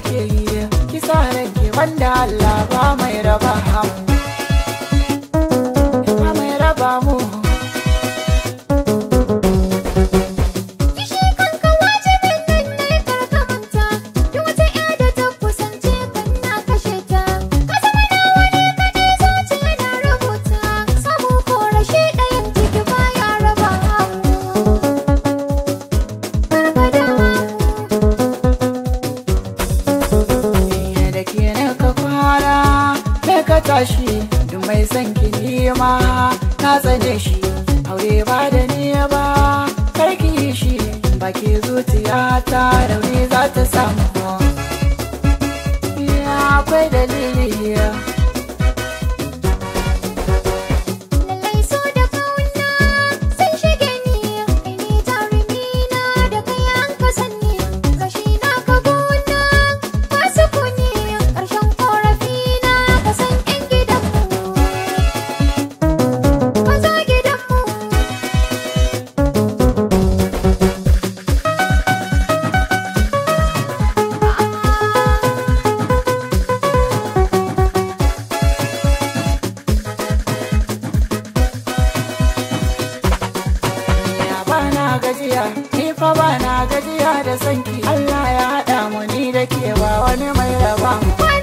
nake yi kisa rage wanda Allah ba mai raba hamu ba mai raba mu Kishi kanka wajibin nan ne karkamanta Duk wata ƴa da ta kusance kan na kashe ta Ka zama nawa ne kaɗai zuciya na rubuta Samu ko rashi ɗayan ciki baya raba hamu Gargada da ke na ka kwana da ka tashi duk mai son ki nima na tsane shi aure ba da ni ba karki yi shi ba ke zuciya ta rauni za ta samu ya akwai dalili Lallai so da kauna sun shige ni Kai ne jarumi na da kai an ka sanni Gashi na ka gona ba su kuni Ƙarshen ƙorafi na ka san ƴan gidanmu Ka zo gidanmu ya bana gajiya ni fa bana gajiya da sanki Allah ya haɗa mu ni da ke ba wani mai raba mu Ba